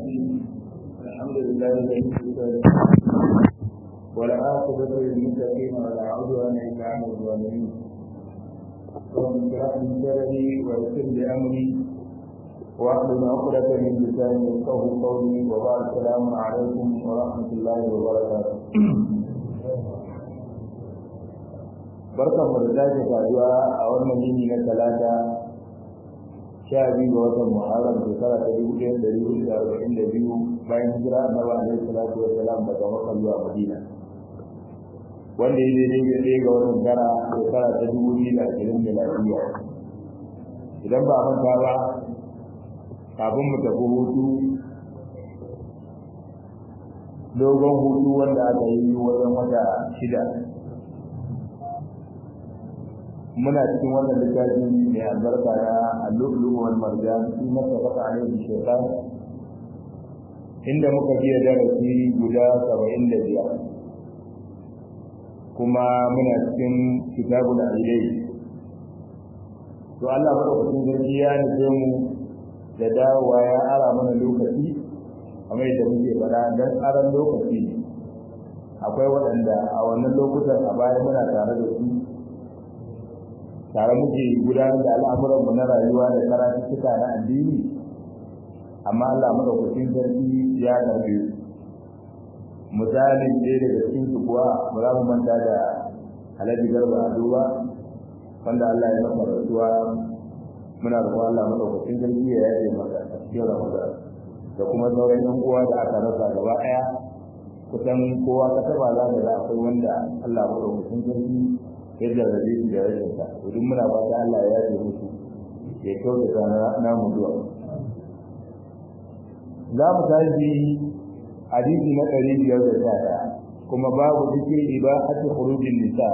الحمد لله الذي والعاقبة للمتقين ولا عدوان إلا على الظالمين رب اشرح لي صدري ويسر لي أمري واحلل عقدة من لساني يفقهوا قولي وبعد السلام عليكم ورحمة الله وبركاته barkan mu da sake saduwa a wannan yini na talata sha biyu ga watan muharram shekara ta dubu ɗaya da dubu da arba'in da biyu bayan hijira annabi alaihi salatu wa salam daga makka zuwa madina wanda ya daidai da ɗaya ga watan tara shekara ta dubu biyu da ashirin da lafiya idan ba manta ba kafin mu tafi hutu dogon hutu wanda aka yi wajen wata shida muna cikin wannan littafi mai albarka na al-lu'lu wal marjan fi mattafaqa alayhi shaytan inda muka biya darasi guda 75 kuma muna cikin kitabul alilai to Allah madaukakin sarki ya nufe mu da dawowa ya ara mana lokaci kamar yadda muke faɗa dan aran lokaci akwai waɗanda a wannan lokutan a baya muna tare da su tare muke gudanar da al'amuranmu na rayuwa da karatuttuka na addini amma Allah madaukakin sarki ya karbe su misalin ɗaya daga cikin su kuwa ba za mu manta da alhaji garba ado ba wanda Allah ya masa rasuwa muna roƙon Allah madaukakin sarki ya yaje masa a cikin ramadan da kuma sauran yan uwa da aka rasa gaba ɗaya kusan kowa ka taba za ka ga akwai wanda Allah madaukakin sarki ya jarrabe su da rashin sa to duk muna fata Allah ya yaje musu ya kyautata na mu zuwa za mu tashi hadisi na ɗari biyar da sha ɗaya kuma babu zikin ibahati khurujin nisa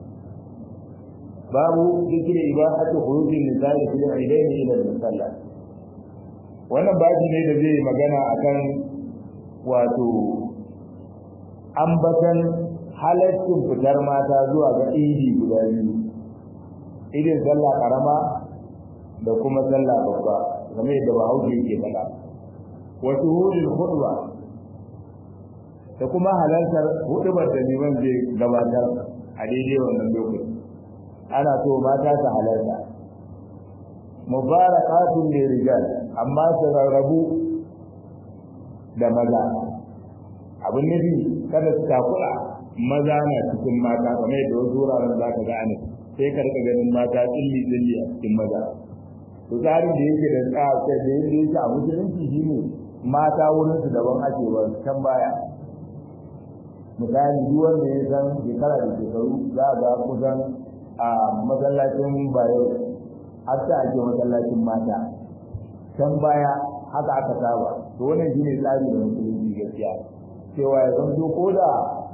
babu zikin ibahati khurujin nisa da fil idaini ila musalla wannan babi ne da zai magana akan wato ambatan halaccin fitar mata zuwa ga idi guda biyu idin sallah karama da kuma sallah babba game da bahaushe yake faɗa wa shuhudul khutba da kuma halartar hudubar da liman zai gabatar a daidai wannan lokaci ana so mata ta halarta mubarakatun ne rijal amma su rarrabu da maza abin nufi kada su takura maza na cikin mata kamar yadda wasu wuraren za ka ga ana sai ka rika ganin mata tsilli tsilli a cikin maza to tsarin da yake da tsaka da yadda yake a musulunci shine mata wurin su daban ake wa can baya misali duk wanda ya san shekara da shekaru za ga kusan a masallacin bayo har ta ake masallacin mata can baya haka aka saba to wannan shine tsari da musulunci gaskiya cewa ya zanto ko da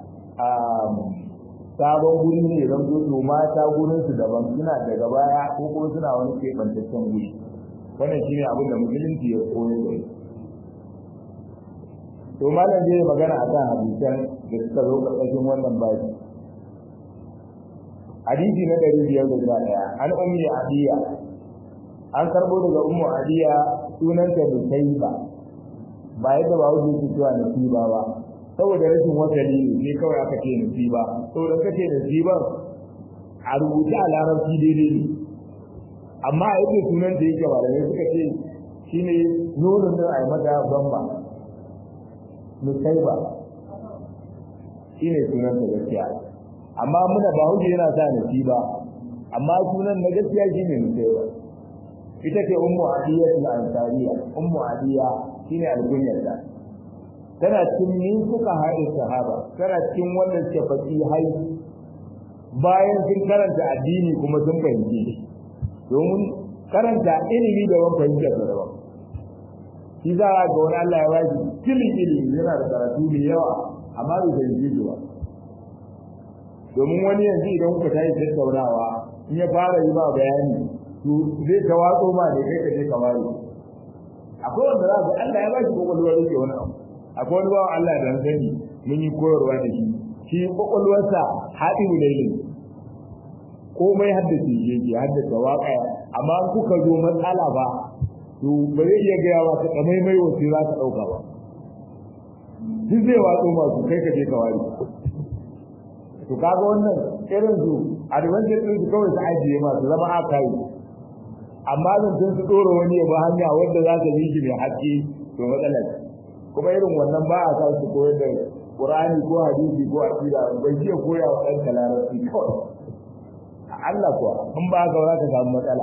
sabon guri ne zan zo to mata gurin su daban suna daga baya ko kuma suna wani keɓantaccen guri wannan shine abin da musulunci ya koyo da to malam zai magana akan hadisan da suka zo ƙarƙashin wannan babi hadisi na ɗari biyar da sha ɗaya an ummi adiya an karɓo daga ummu adiya sunanta nusaiba ba yadda ba wuce su cewa nasiba ba saboda rashin wasali ne kawai aka ce nasiba saboda ka ce nasiban a rubuta a larabci daidai ne amma a yadda sunan da yake malamai suka ce shine nunin da a yi mata bamba nusaiba shine sunan da gaskiya amma muna ba hujja yana sa nasiba amma sunan na gaskiya shine nusaiba ita ce ummu adiya al-ansariya ummu adiya shine al-kunyarta tana cikin min suka haɗe sahaba tana cikin wanda suke faɗi hai bayan sun karanta addini kuma sun fahimci domin karanta ilimi da wani fahimtar da daban shi za a ga wani Allah ya bashi kilin ilimi yana da karatu mai yawa amma bai fahimci shi ba domin wani yanzu idan kuka tashi tattaunawa in ya fara yi ba bayani to zai ka watso ma ne kai ka je ka ware akwai wanda za ga Allah ya bashi kokolwar rike wani abu akwai wani bawan Allah da sani mun yi koyarwa da shi shi kokolwarsa haɗi ne komai haddace shi yake haddace waƙa amma kuka zo matsala ba to ba zai iya gaya ba ta kamai mai wace za ka ɗauka ba duk zai watsu masu kai ka je ka wari to kaga wannan irin su advantage din su kawai su ajiye masu zama aka yi amma zancen su ɗora wani ya ba hanya wanda za ta yi mai haƙƙi to matsalar kuma irin wannan ba a sa su koyar da Qur'ani ko hadisi ko aqida bai ce koya wa ɗan larabci kawai Allah kuwa in ba ka za ka samu matsala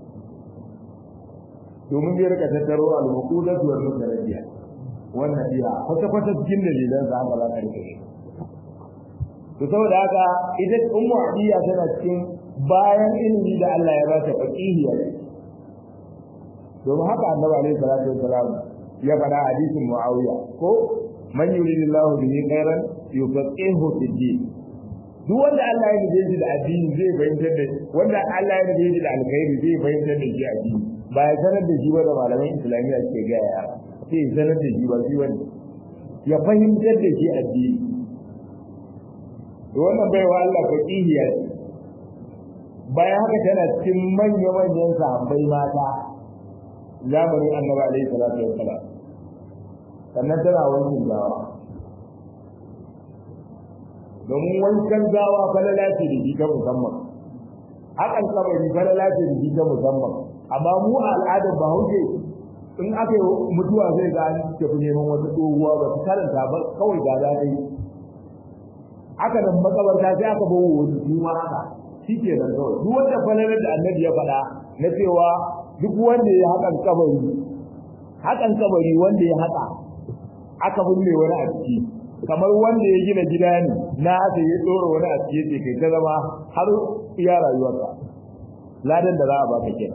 domin zai rika tattaro al-muqudat wal mutarabbiya wannan iya kwata kwata cikin dalilan sa haka za ka rike shi to saboda haka ita ummu adiya tana cikin bayan ilimi da Allah ya ba ta faqihiya domin haka annabi alaihi salatu wassalam ya faɗa hadisin muawiya ko man yuridillahu bihi khairan yufaqihu fid din duk wanda Allah ya nufe shi da addini zai fahimtar da wanda Allah ya nufe shi da alkhairi zai fahimtar da shi addini ba ya sanar da shi ba da malaman islamiyya ke gaya ya sai ya sanar da shi ba shi wani ya fahimtar da shi addini to wannan bai wa Allah faqihiya bayan haka tana cikin manya-manyan sahabbai mata zamanin annabi alaihi salatu wassalam sannan tana wankin gawa domin wankan gawa falala ce da shi ta musamman hakan kabari falala ce da shi ta musamman amma mu a al'adar bahaushe in aka yi mutuwa zai ga an tafi neman wata tsohuwa ba su karanta ba kawai ga za ta yi aka nan makabarta sai aka bawo wani su ma haka shi ke nan kawai duk wanda falalar da annabi ya faɗa na cewa duk wanda ya hakan kabari hakan kabari wanda ya haka aka binne wani a ciki kamar wanda ya gina gida ne na aka ya tsora wani a ciki yake kai ta zama har iya rayuwarka ladan da za a baka kenan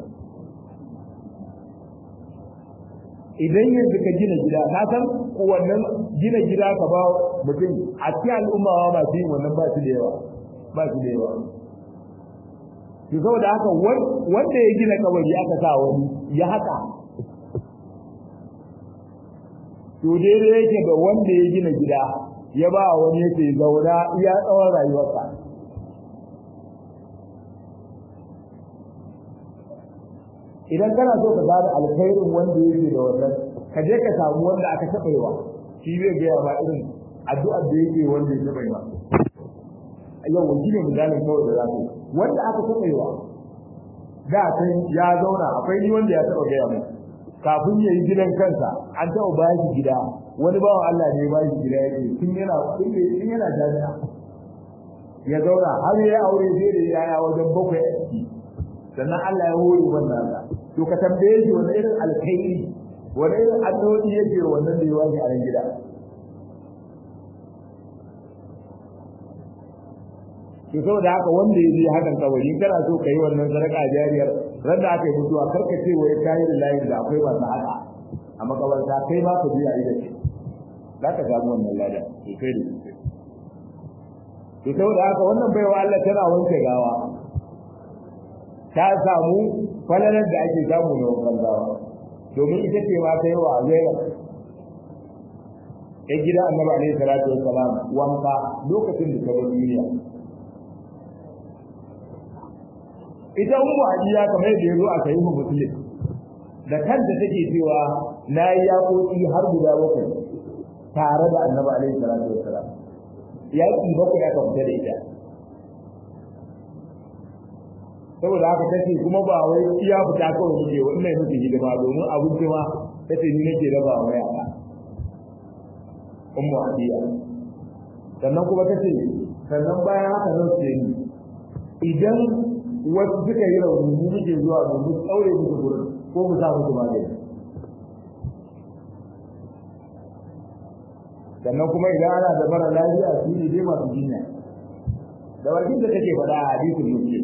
idan yanzu ka gina gida ka san wannan gina gida ka ba mutum a cikin al'umma ma masu yin wannan ba su da yawa ba su da yawa to saboda haka wanda ya gina kabari aka sa wani ya haka to daidai yake da wanda ya gina gida ya ba wani yake zauna iya tsawon rayuwarsa idan kana so ka gane alkhairin wanda yake da wannan ka je ka samu wanda aka taɓa yawa shi zai gaya ba irin addu'ar da yake wanda ya taɓa yawa yau wani ne misalin kawai da za ku wanda aka taɓa yawa da san ya zauna akwai ni wanda ya taɓa gaya mu kafin ya yi gidan kansa an taɓa ba shi gida wani bawan Allah ne ba shi gida yake tun yana tun yana jami'a ya zauna har ya aure sai da yaya wajen bakwai a ciki sannan Allah ya hore wannan ka to ka tambaye shi wani irin alkhairi wani irin addu'o'i yake wannan da ya wani a gida to saboda haka wanda ya je hakan kabari kana so ka yi wannan sadaka jariyar ran da aka yi mutuwa karka ce wai kayi da layin da akwai masu haka a makabarta kai ma ka biya ida ce za ka samu wannan ladan sosai da sosai to saboda haka wannan baiwa Allah tana wanke gawa ta samu falalar da ake samu na wankan gawa domin ita ce ma ta yi wa zainab ya gida annabi alaihi salatu wassalam wanka lokacin da ta bar duniya ita ummu hadiya kamar da yazo a sahihu muslim da kanta take cewa nayi yaƙoƙi har guda bakwai tare da annabi alaihi salatu wassalam yaƙi bakwai aka fita da ita saboda haka tace kuma ba wai iya fita kawai muke wannan muke hidima domin abinci ma tace ni nake raba wa yara ummu hadiya sannan kuma tace sannan bayan haka zan ce ni idan wasu suka yi rauni mu muke zuwa mu tsaure musu gurin ko mu sa musu magani sannan kuma idan ana da mara lafiya su ne dai masu jinya da wajen da take faɗa a hadisin muslim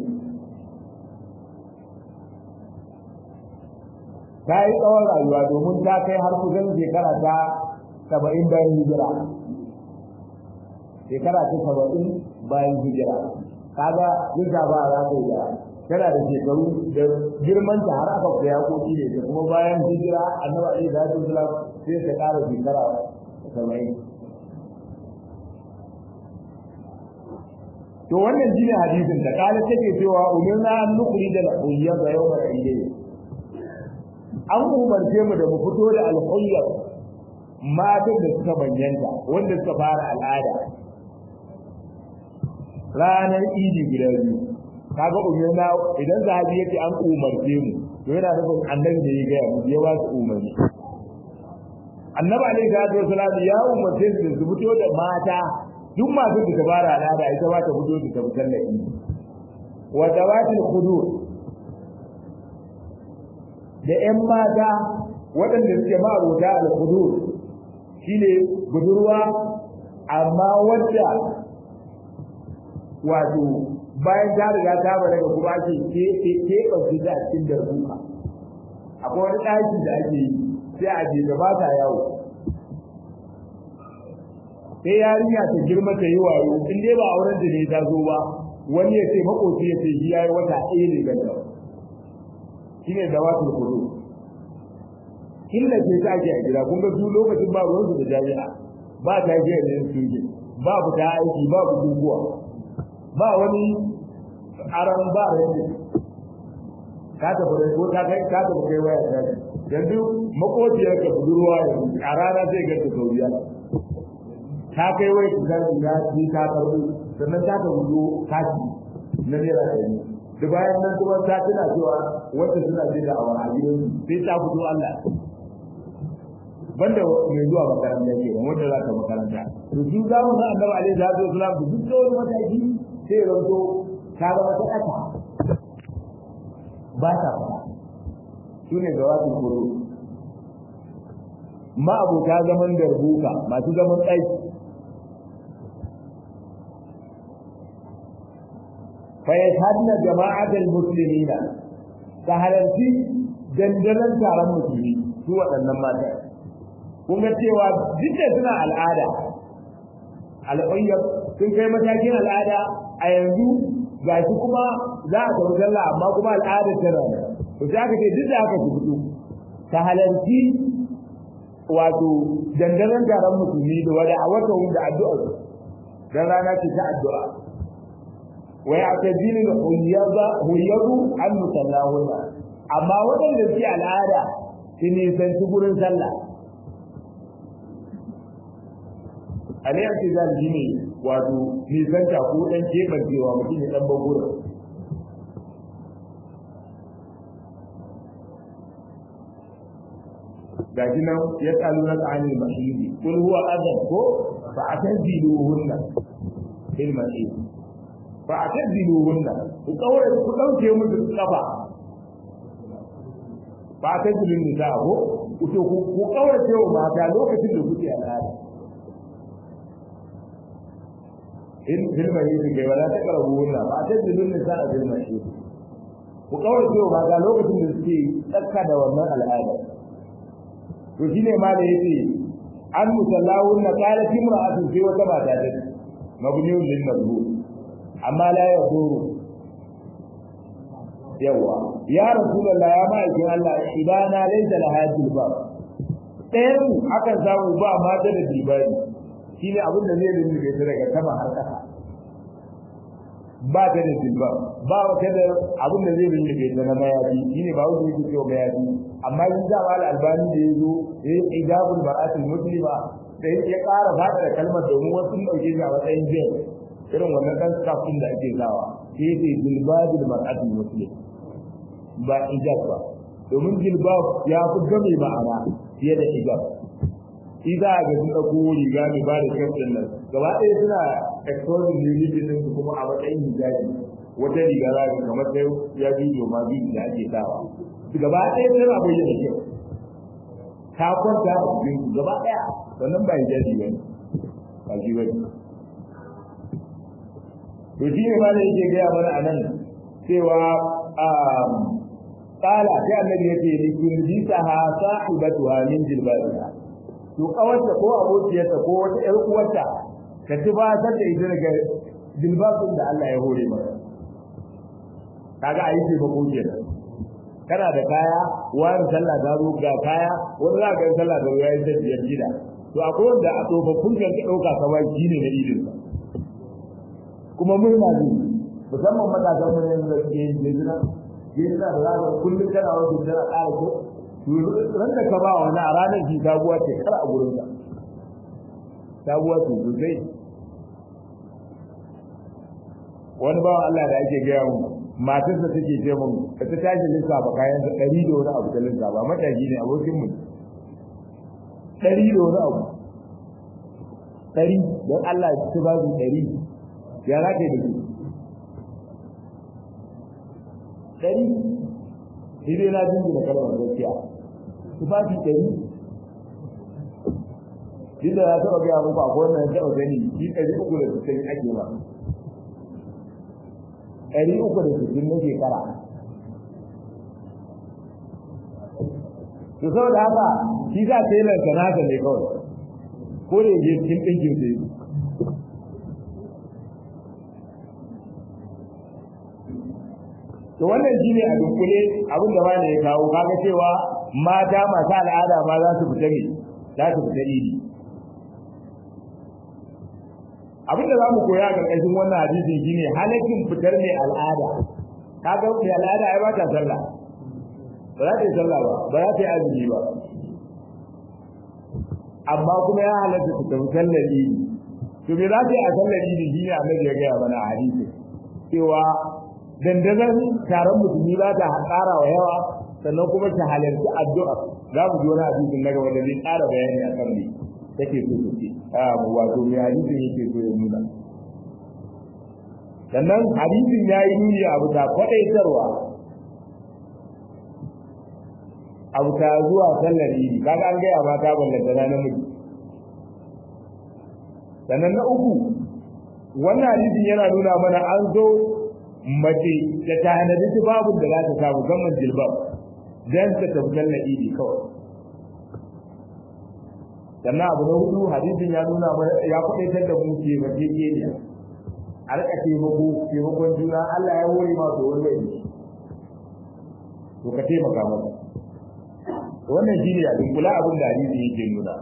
ta yi tsawon rayuwa domin ta kai har kusan shekara ta saba'in bayan hijira shekara ta saba'in bayan hijira kaga duk da ba za ta yi da tana da shekaru da girman ta har aka koya koki ne da kuma bayan hijira annabi alaihi salatu wasalam sai ta ƙara shekara saba'in to wannan shine hadisin da kala take cewa umirna an nukuri da uyya ga yawmal ayyam an umarce mu da mu fito da alhuyyar matan da suka manyanta wanda suka fara al'ada ranar idi guda biyu kaga umarna idan zahabi yake an umarce mu to yana nufin annabi da ya gaya mu ya ba su umarni annabi alaihi salatu wasalam ya umarce su su fito da mata duk masu da tabara al'ada ita ba ta fito da tabbatar da idi wa dawatil khudur da ƴan mata waɗanda suke ma'abuta al-khudur shine budurwa amma wadda wato bayan ta riga ta balaga kuma ake ke ke ɓace ta a cikin darbuka akwai wani ɗaki da ake yi sai a je da ba ta yawo sai yarinya ta girma ta yi wayo in dai ba auren da ne ta zo ba wani ya ce makoci ya ce shi yayi wata ɗaya ne ganda shine dawatul kudu illa ce ta ake a gida kun ga su lokacin ba ruwan su da jami'a ba ta je da su ba fita aiki ba bukukuwa ba wani aran ba rage ka ta fara ko ta kai ka ta kai waya ta yanzu makociyar ka budurwa yanzu a rana zai ga ta sauriya ta kai waya ta ga ya ji ta karbu sannan ta ta wuzo kashi na naira ɗari da bayan nan kuma ta tana cewa wanda suna jin da awa a gidan sai ta fito Allah banda mai zuwa makaranta ke wanda za ta makaranta to su za mu san annabi alaihi salatu wasalam da duk da wani mataki sai ya zanto ta zama ta ƙasa ba ta fara su ne ga wasu kuro ma abota zaman darbuka masu zaman aiki فيشهدن جماعة المسلمين كهلنتي dandalan taron musulmi su waɗannan mata kun ga cewa duk da suna al'ada al'ayyar sun kai matakin al'ada a yanzu ga shi kuma za a tafi sallah amma kuma al'ada tana da to sai aka ce duk da aka fito ta halarci wato dandalan taron musulmi da wada a wata da addu'a dan rana ce ta addu'a wa ya'tadilu al-huyyaba huyyadu an musallahunna amma wadanda suke al'ada su ne san su gurin sallah alai ake za shi ne wato nisanta ko dan kebancewa mutum ya dan bagura gashi nan ya tsalu na ta'ani mahidi kul huwa adam ko fa ataziluhunna bil mahidi fa ataziluhunna ku kaure ku dauke musu kafa ba ta zilin nisa ko ku to ku kaure cewa mata lokacin da kuke al'ada in hilma yi da kai wala ta karabu wannan ba ta zilin nisa a hilma shi ku kaure cewa mata lokacin da suke tsaka da wannan al'ada to shine ma da yace an musallahun na qalat imra'atu sai wata mata ta mabniyun lil mazhur amma la yaduru yawa ya rasulullah ya ma'aikin Allah idana laysa la hadil ba ɗayan akan samu ba mata da dibari shine abin da zai lullube ta daga sama har ƙasa ba ta da dilba ba ta da abin da zai lullube ta na mayafi shine ba wanda yake cewa mayafi amma yin da wal albani da yazo yayi ijabul bar'atul muslima sai ya ƙara fada da kalmar domin wasu dauke shi a matsayin jin irin wannan dan kafin da ake zawa sai yake dilbadul mar'atul muslim ba ijab ba domin jilbab ya fi game ma'ana fiye da ijab shi za a ga sun ɗauko riga mai ba da kyaftin nan gaba ɗaya suna exposing unity ɗin su kuma a matsayin hijabi wata riga za ka kamar sai ya bidiyo ma bidiyo da ake sawa gaba ɗaya tana bayyana kyau ta kwanta a cikin su gaba ɗaya sannan ba hijabi ba ne ba shi ba ne to shi ne ma da yake gaya mana a nan cewa قال sai annabi yace ni kun bi ta ha sahibatuha min jilbabiha to kawarta ko abokiyarta ko wata ƴar uwarta ka tubatar da ita daga jilbabin da Allah ya hore maka kaga ayi ce ba koke da kana da kaya wani sallah da zo ga kaya wani za ka yi sallah da yayin da biyar gida to akwai wanda a tsofaffin kan ka dauka ka ba shi ne na idin kuma murna ne musamman matasan mu ne da ke yin jira yin da za ka kullum kana wajen jira ƙara ko ran da ka ba wani a ranar shi sabuwa ce kar a gurin ka sabuwa ce sosai wani bawan Allah da ake gaya mu matarsa take ce mun ka ta tashi lissafa kayan da ɗari da wani abu ta lissafa mataki ne abokin mu ɗari da wani abu ɗari don Allah ya ci babu ɗari ya za ka yi da su ɗari shi dai na jingina kalmar gaskiya su ba shi ɗari shi da ya taɓa gaya muku akwai wannan taɓa gani shi ɗari uku da sittin ake ba ɗari uku da sittin na shekara to saboda haka shi za ta yi lantarki ne kawai ko da yake cikin ɗinkin sai to wannan shine a dukkule abin da bani ya kawo kaga cewa mata masu al'ada ma za su fita ne za su fita idi abin da za mu koya a ƙarƙashin wannan hadisin shine halakin fitar mai al'ada kaga mai al'ada ai ba ta sallah ba za ta yi sallah ba ba za ta yi azumi ba amma kuma ya halatta su tafi sallar idi to me za ta yi a sallar idi shine annabi ya gaya mana a hadisi cewa dandazon taron musulmi za ta ƙara wa yawa sannan kuma ta halarci addu'a za mu ji wani hadisin na gaba da zai ƙara bayani a kan me take so ta ce wato me hadisin yake so ya nuna sannan hadisin ya yi nuni abu ta kwaɗaitarwa abu ta zuwa sallar idi kaga an gaya mata ballanta na namiji sannan na uku wannan hadisin yana nuna mana an zo mace da ta hanadi tufafin da za ta samu musamman jilbab dan ta tafi sallar idi kawai sannan abu na hudu hadisin ya nuna ya kwaɗaitar da mu ke mace keniya a rika taimako taimakon juna Allah ya hore ma to wani wani to ka taimaka masa wannan shine a dunkula abin da hadisi yake nuna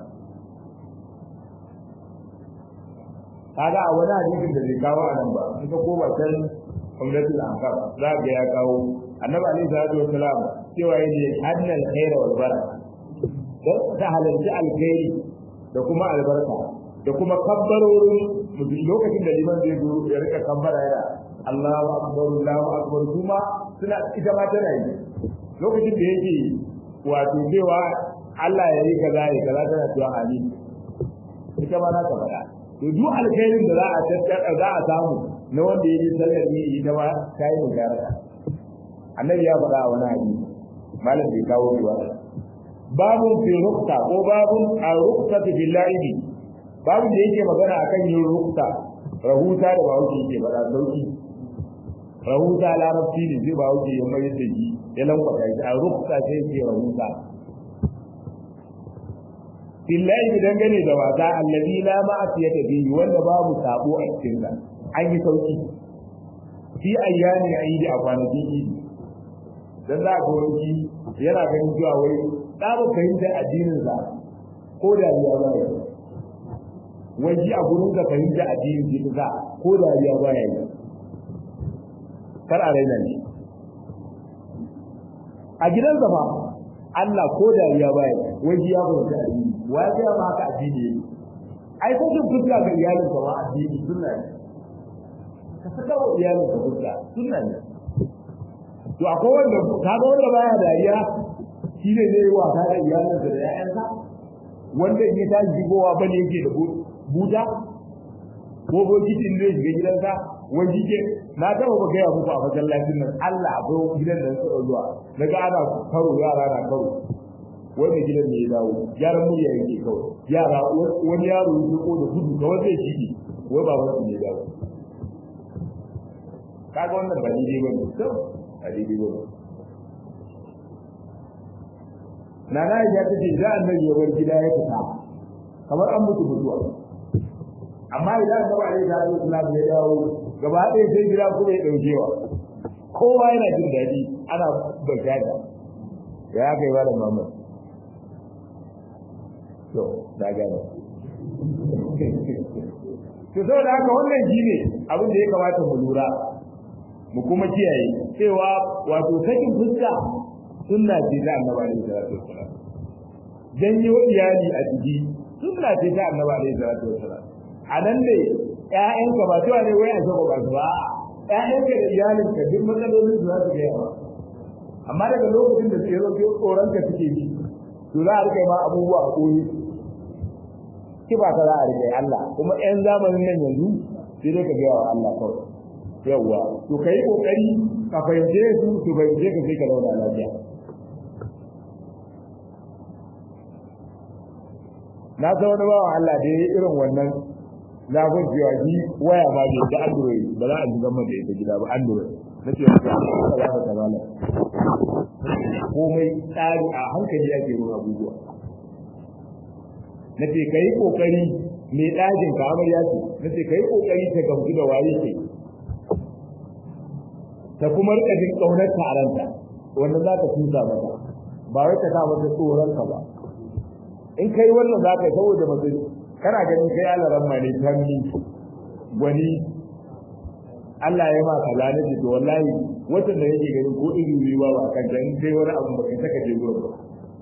kaga a wani hadisin da zai kawo a nan ba in ka koma can umratul anfal za ga ya kawo annabi alaihi salatu wassalam cewa yace annal khaira wal baraka dan ta halarci alkhairi da kuma albarka da kuma kabbarorin mutum lokacin da liman zai zo ya rika kabbara yana Allahu akbar Allahu akbar kuma suna ita ma tana yi lokacin da yake wato cewa Allah ya yi kaza ya kaza tana cewa amin ita ma za ta faɗa to duk alkhairin da za a tattara za a samu na wanda ya yi sallar ne ita ma ta yi mujaraka annabi ya faɗa a wani hadisi malam bai kawo shi ba babun fi rukta ko babun a rukta fi la'ibi babun da yake magana akan yin rukta rahuta da ba wuce yake faɗa sauki rahuta larabci ne zai ba wuce ya mai da shi ya lankwata shi a rukta sai yake rahuta billahi dangane da wasa allazi la ma'asiyata bihi wanda babu sabo a cikin sa an yi sauki fi ayyani aidi a kwanakin idi dan za ka wani yana ganin cewa wai da ba fahimta addinin sa ko da ya ba ya wai ji a gurin ka fahimta addinin ki sa ko da ya ba ya kar a raina ne a gidansa fa Allah ko da ya ba ya wai ji ya fahimta addini wa ya ma haka addini ne ai ko kin fuska ga iyalin ka wa addini sunna ne ka saka wa iyalin ka fuska sunna ne to akwai wanda kaga wanda baya dariya shi ne zai yi wasa da iyalin da ƴaƴansa wanda in ya tashi shigowa bane yake da buta ko bokitin zai shiga gidansa wani ke na taba ba gaya muku a masallacin nan Allah akwai gidan da suka zuwa daga ana karo yara na karo wanda gidan ne ya dawo gyaran murya yake kawai yara wani yaro ya ko da gudu kawai zai shige wai baban su ne dawo kaga wannan ba daidai ba ne to ba daidai ba ne Nana ya ta ce za a nan yawar gida ya fita kamar an mutu mutuwa amma idan ka ba da salatu islam ya dawo gaba ɗaya sai gida kuma ya ɗaukewa kowa yana jin daɗi ana bashada ya kai ba da mamman to da gane to saboda haka wannan shine abin da ya kamata mu lura mu kuma kiyaye cewa wato sakin fuska sunna ce ta annabi alaihi salatu wassalam janyo iyali a jiki sunna ce ta annabi alaihi salatu wassalam a nan ne ƴaƴanka ba cewa ne wai a saba ba su ba ƴaƴanka da iyalinka duk matsalolin su za su ga yawa amma daga lokacin da suke zo tsoron ka suke yi to za a rike ma abubuwa a koyi ki ba ka za a rike Allah kuma ƴan zamanin nan yanzu sai dai ka gaya wa Allah kawai yawwa to kai kokari ka fahimce su su fahimce ka sai ka zauna lafiya na san wani bawan Allah da ya yi irin wannan zafin cewa shi waya ma bai da android ba za a ji gama da ita gida ba android na ce wata ka za ka kamala komai tsari a hankali ake yin abubuwa na ce ka yi kokari mai ɗajin ka amarya ce na ce ka yi kokari ta gamsu da waye ce ta kuma rika jin ƙaunar ta a ranta wanda za ka tusa mata ba wai ka sa mata tsoron ka ba in kai wannan za ka yi saboda mace kana ganin kai alaran ma ne tammi gwani Allah ya ma kaza na ce to wallahi watan da yake ganin ko iri ne ba ba kan dan sai wani abu ba kai saka je gurin ba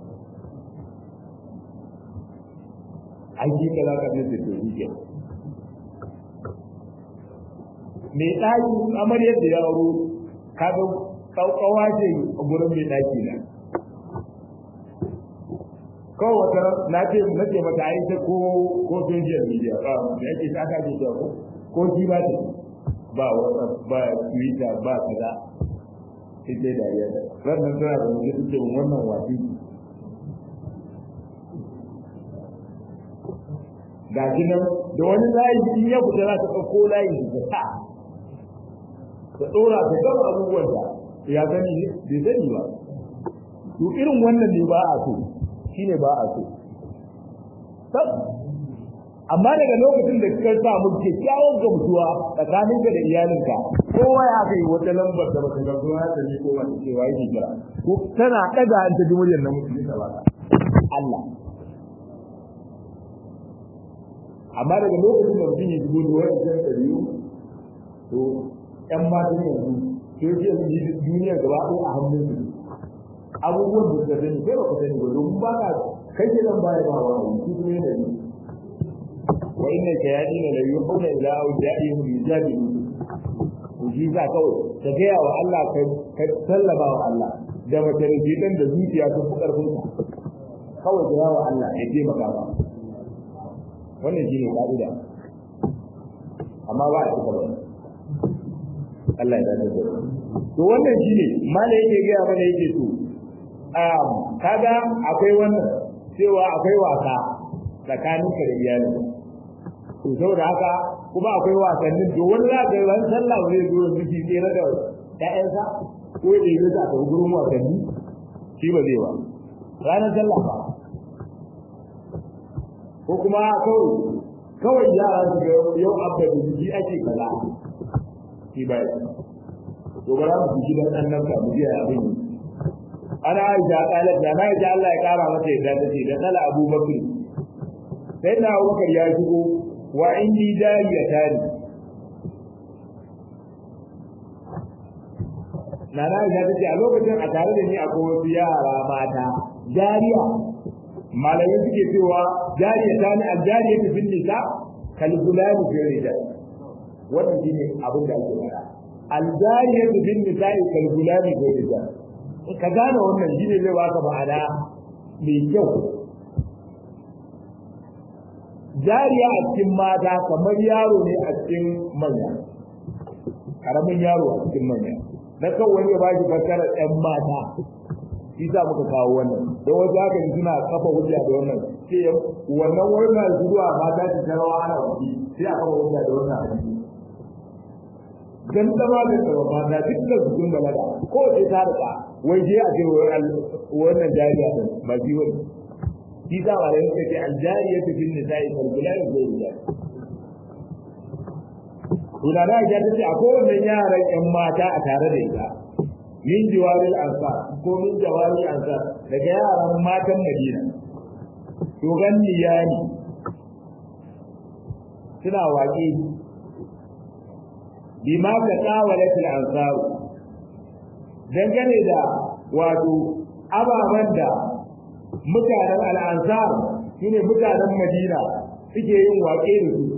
ai shi kaza ka ce to shi ke me daki amaryar da ya auro kaga kaukawa ce a gurin mai daki na kawai wata na ce na ce mata ai ta ko ko social media ba da yake ta ka ce ko ko shi ba ta ba whatsapp ba twitter ba kaza sai dai da ya da wannan tana da mutum take wannan wasi ga nan da wani layi in ya fita za ta ɗauko layi da ta ta ɗora ta gaba abubuwan da ya sani bai sani ba to irin wannan ne ba a so shine ba a so amma daga lokacin da ka samu kyakkyawan gamsuwa tsakaninka da iyalinka kowa ya kai wata lambar da baka gamsu ya sani ko wata cewa yake kira ko tana daga an ta ji muryar na mutum ta baka Allah amma daga lokacin da mutum ya shigo da wani jan ɗariyu to ƴan matan yanzu social duniya gaba ɗaya a hannun su abubuwan da suka sani kai baka sani ba domin ba ka kai ke nan baya ba wa shi kuma yana ne wa inna shayatin la yuhuna ila awja'ihim yujadilu to shi za kawai ka gaya wa Allah ka sallama wa Allah da mace da jidan da zuciya sun fi karfin ka kawai gaya wa Allah ya je maka ba wannan shine ka'ida amma ba a cika ba Allah ya dace da to wannan shine mala yake gaya mana yake to kaga akwai wannan cewa akwai wasa tsakanin ka da iyali to saboda haka kuma akwai wasannin to wani za ka ran sallah zai zo da miji tsere da ƴaƴansa ko da yi za ka gurin wasanni shi ba zai ba ranar sallah ba ko kuma kawai kawai yara su ga yau abba da jiki ake kaza shi ba to ba za mu ji gidan annabta mu ji abin ana aisha qalat da na aisha Allah ya kara mata yadda tace da dala Abu Bakr sai na Abu Bakr ya shigo wa indi dariya tani na na aisha tace a lokacin a tare da ni akwai wasu yara mata jariya malamai suke cewa jariya tani aljariya ta fil nisa kal gulani fi rijal wannan shine abin da ake fara aljariya ta fil nisa kal gulani fi rijal ka gane wannan shine zai baka ma'ana mai kyau jariya a cikin mata kamar yaro ne a cikin manya karamin yaro a cikin manya na kan wani ya ba shi fassara ɗan mata shi sa muka kawo wannan don wasu haka suna kafa hujja da wannan sai wannan wannan zuwa mata ta tarawa ana wani sai a kafa hujja da wannan hadisi dan zama da tsaba mata duk da su kun balaga ko sai ta rika wai je a ce wannan jariya din ba shi wani shi sa ba da yake ce aljariya ta bin nisa'i kalkulai zai yi Tuna da ya ta ce a kowane yaran ƴan mata a tare da ita min jiwaril ansar ko min jawaril ansar daga yaran matan Madina to ganni yani suna waƙe bima ka tsawalat al ansar dangane da wato ababen da mutanen al'ansar shine mutanen madina suke yin waƙe da su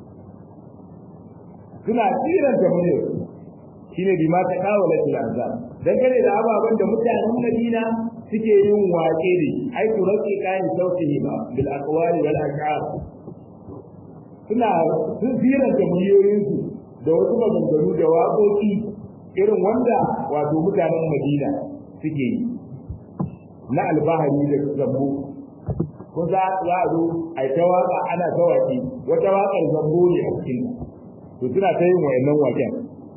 suna tsiran da mu shine bi ma ta kawo latil azab dangane da ababen da mutanen madina suke yin waƙe da ai ku rake kayan sauti ba bil aqwali wal ash'ar suna sun tsiran da miliyoyinsu da wasu maganganu da waƙoƙi irin wanda wato mutanen madina suke yi na albahari da zambo ko za a zo a ta waka ana ta waƙi wata waƙar zambo ne a cikin to suna ta yin wayannan waƙen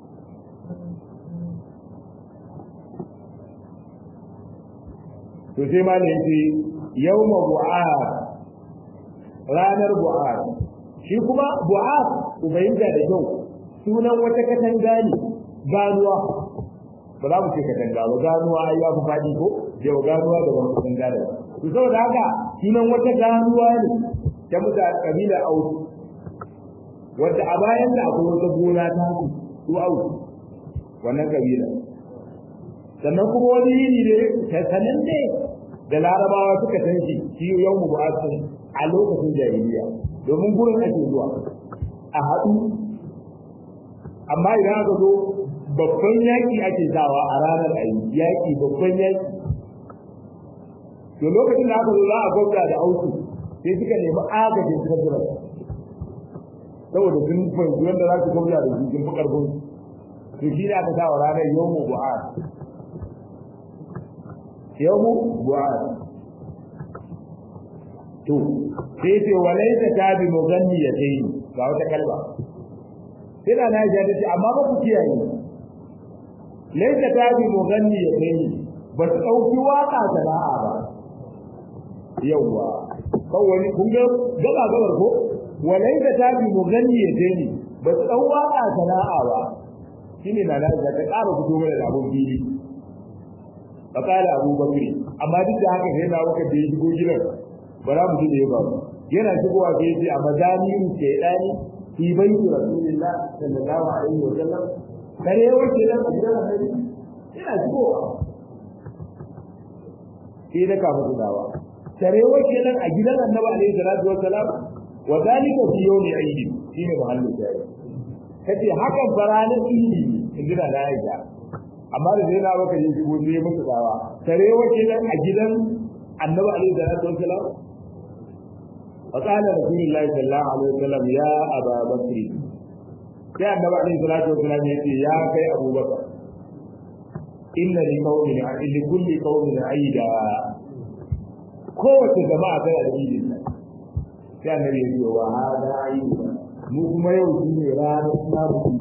to sai ma ne yace yawma bu'ar ranar bu'ar shi kuma bu'ar ubayinda da kyau sunan wata katanga ne ganuwa ba za mu ce katanga ba ganuwa ai ya fi faɗi ko yau ganuwa da wani katanga da to saboda haka sunan wata ganuwa ne ta muta kabila autu wanda a bayan da akwai wata gona ta su su autu wannan kabila sannan kuma wani yini ne sanan ne da larabawa suka san shi shi yau mu a lokacin jahiliya domin gurin ake zuwa a haɗu amma idan aka zo babban yaƙi ake sawa a ranar ayi yaƙi babban yaƙi to lokacin da aka zo za a gwamna da auku sai suka nemi agajin kabira saboda sun fahimci wanda za su gwamna da su sun fi ƙarfin to shi ne aka sa wa ranar yau mu bu'ar yau mu bu'ar to sai ce walaita ta bi muganni ya tayi ga wata kalba sai da na ji ta ce amma ba ku kiyaye laita ta bi muganni ya tayi ba su ɗauki waka sana'a ba yawwa kawai kun ga gaba gabar ko walaita ta bi muganni ya tayi ba su ɗau waka sana'a ba shine na na ta ƙara fito mana da abun fili fakala abu bakri amma duk da haka sai na waka da ya shigo gidan ba za mu ji da ya faru yana shigowa sai ya ce a mazamirin shaidani fi baiti rasulillah sallallahu alaihi wa sallam kare wace nan a gidan annabi yana shigowa sai da kafa gudawa kare wace nan a gidan annabi alaihi salatu wa salam wa zalika fi yawmi aidi shine mahallu shayi kace hakan faranin idi in gina da Aisha amma da sai na baka yi shigo sai musu dawa kare wace nan a gidan annabi alaihi salatu wa salam فقال رسول الله صلى الله عليه وسلم يا أبا بكر يا النبي عليه الصلاة والسلام يقول يا كي أبو بكر إن لقوم لكل قوم عيدا قوة جماعة الدين كان النبي يقول وهذا عيد mu kuma yau shi ne ranar samun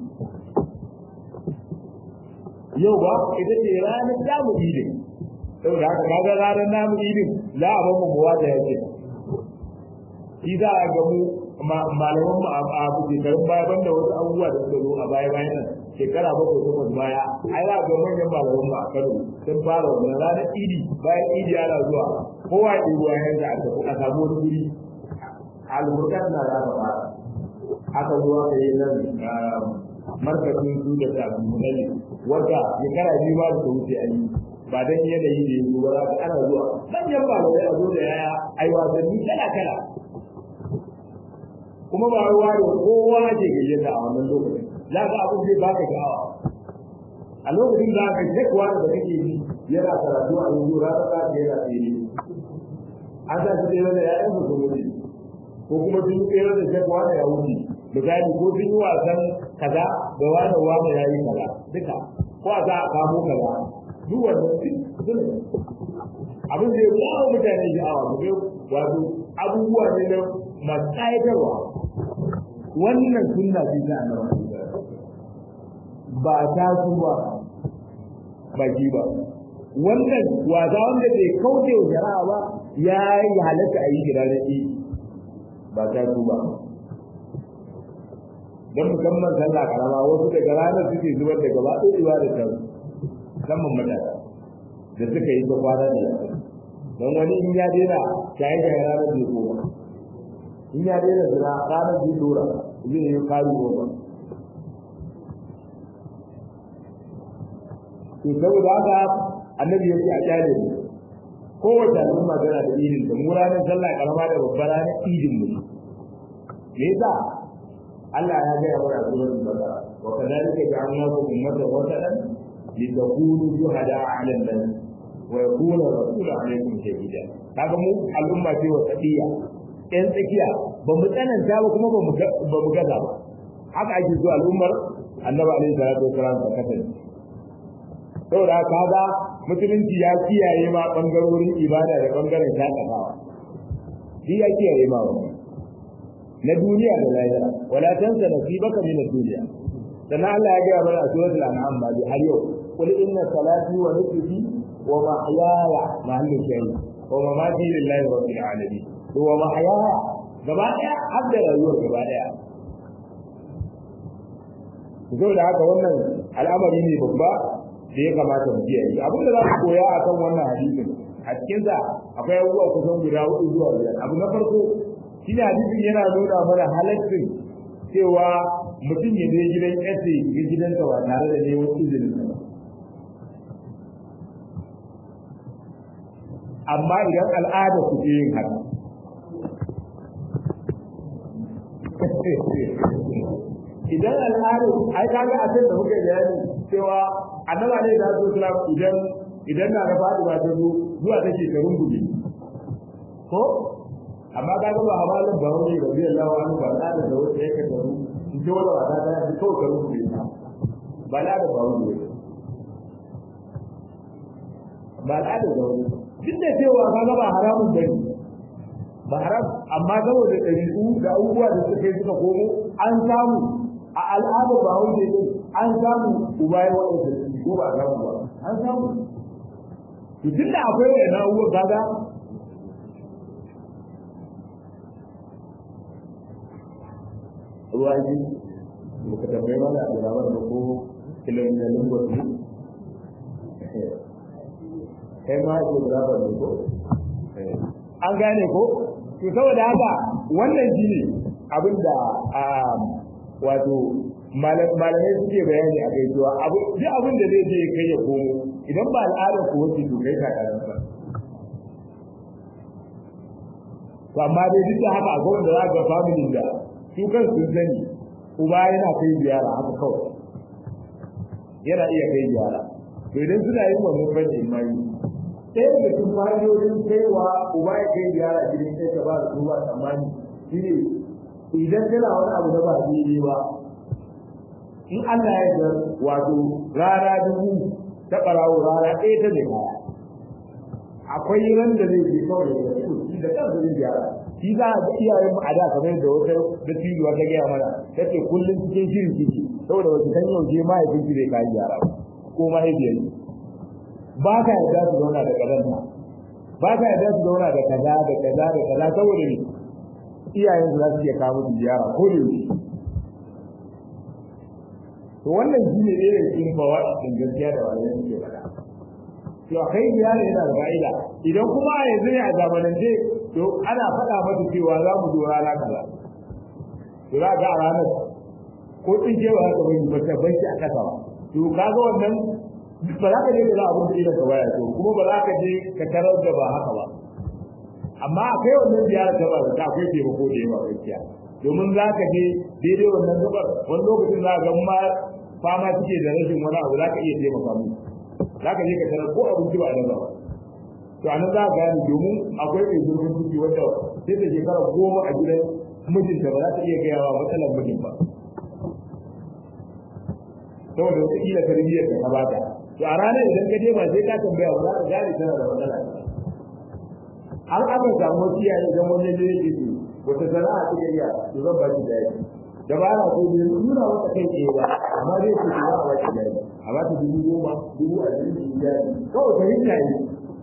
yau ba ita ce ranar samun idin saboda haka kaga ranar namun idin za a bamu muwa da yake shi za a gamu malaman mu a shekarun baya banda wasu abubuwa da suka zo a baya bayan nan shekara bakwai takwas baya ai za a ga manyan malaman mu a Kano sun fara wannan ranar idi bayan idi ana zuwa kowa ya ɗebo yayin da aka a samu wani guri alburkan na za ka fara aka zuwa ka yi nan markacin su da tabimunai wanda shekara biyu ba da wuce a yi ba dan yanayi da yanzu ba za ka ana zuwa manyan malamai a zo da yaya ai wasanni kala kala kuma ba ruwa da kowa ke gayyata a wannan lokacin za ka abin zai baka sha'awa a lokacin da aka ce kuwa da kake yi yana karatu a yanzu rana za ka yana tsere an sa shi tsere da ya'yan su su mutu ko kuma sun yi tsere da shekwa da ya wuce misali ko sun yi wasan kaza da wani wani ya yi kaza duka ko a za a kamo kaza duk wannan suna abin da ya kawo mutane sha'awa mu wato abubuwa ne na masu ƙayatarwa wannan sunna ce ta annabi ba ta su ba ba ji ba wannan wasa wanda bai kauce wa shari'a ba ya yi halatta a yi gida da shi ba ta su ba don musamman sallah karama wasu daga ranar suke zubar da gaba ɗaya da ta musamman matasa da suka yi ta kwana da don wani in ya daina shaye shaye ranar da ya koma in ya daina zina ranar da ya dora zai yi kari goma to saboda haka annabi ya ce a kyale mu kowace al'umma tana da idin da mu ranar sallah karama da babbar ranar idin mu me yasa Allah ya ga wa suratul baqara wa kadhalika ja'alnakum ummatan wasatan litakunu shuhada 'ala an-nas wa yakuna rasulu 'alaykum shahida kaga mu al'umma ce wasatiya ɗan tsakiya ba mu tsananta ba kuma ba mu gaza ba haka ake zuwa al'ummar annabi alaihi salatu wasalam ta kasance saboda kaga musulunci ya kiyaye ma bangarorin ibada da bangaren shakatawa shi ya kiyaye ma wannan na duniya da lahira wala tansa nasibaka min ad-dunya sannan Allah ya ga mana a suratul an'am ba har yau qul inna salati wa nusuki wa mahyaya mahallu shayi wa mamati lillahi rabbil alamin to wa mahyaya gaba daya har da rayuwar gaba daya zo da haka wannan al'amari ne babba da ya kamata mu kiyaye abin da za ku koya akan wannan hadisin a cikin sa akwai abubuwa kusan guda hudu zuwa biyar abu na farko shine hadisin yana nuna mana halaccin cewa mutum ya je gidan ƙasa ga gidansa ba tare da neman izinin sa ba amma idan al'ada ku ke yin haka idan al'ada ai kaga a da muka bayani cewa annaba ne da su islam idan idan na da fadi ba ta zo zuwa take ta rungume ko amma kaga ba hamalin ba wani rabbi Allah wa anhu ba da da wata yake da ru in ji wala wata da ji kawai ka rungume ta ba la da ba wani ba la da wani duk da cewa kaga ba haramun bane ba haram amma saboda ɗabi'u da abubuwa da suka yi suka komo an samu a al'ada ba wanda ne an samu uba ya wanda su ko ba samu ba an samu to tun da akwai wani abubuwa kaga ruwa ji muka tambaye mana a jirabar da ko kilomita lingos ne kai ma ake jirabar da ko an gane ko to saboda haka wannan shi ne abin da wato malamai suke bayani a kai cewa abu duk abin da zai je kai ya komo idan ba al'adar ku wace to kai ka karanta to amma dai duk da haka akwai wanda za ga family da su kan sun sani uba yana kai ziyara haka kawai yana iya kai ziyara to idan suna yin wannan bane imani sai da cikin fa'idodin kaiwa uba ya kai ziyara gidan sai ka ba su ba tsammani shi ne idan kana wani abu da ba daidai ba in Allah ya ga wato rana dubu ta barawo rana ɗaya ta mai kaya akwai ran da zai je kawai da su shi da kansa zai gyara shi za a ga iyayen mu a da kamar da wata da tijuwa ta gaya mana ta ce kullum cikin shirin kike saboda wata san yau je mahaifinki zai kayi gyara ko mahaifiyar ba ka yarda su zauna da kazanta ba ka yarda su zauna da kaza da kaza da kaza saboda ne iyayen su za su iya kawo musu ziyara ko da yaushe to wannan shi ne ɗaya cikin fawa din gaskiya da wani suke faɗa to a kai ziyara yana da fa'ida idan kuma a yanzu ne a zamanance to ana faɗa masa cewa za mu zo rana kaza to za ga a ranar ko tsinkewa haka bai ba ta bai a kasa ba to kaga wannan ba za ka je da abin da idan ka baya so kuma ba za ka je ka tarar da ba haka ba amma akwai wannan ziyara ta ba ta akwai taimako da yawa gaskiya domin za ka je daidai wannan gabar wani lokacin za ka ma fama suke da rashin wani abu za ka iya taimaka mu za ka je ka tarar ko abinci ba a nan ba to anan za ka gane domin akwai mai zurfin ciki wanda sai da shekara goma a gidan mijinta ba za ta iya gaya wa matsalar mijin ba saboda wata kila tarbiyyar da ka bata to a ranar idan ka je ba sai ka tambaya ba za ka gane tana da matsala an aka samu wasu iyaye idan wani ne yake ce wata sana'a ta iya to zan ba ki daji da ba na so ne nuna wata kai ke ba amma zai ce ba a ba ki daji a ba ta dubu goma dubu ashirin ki daji kawai ta hinta yi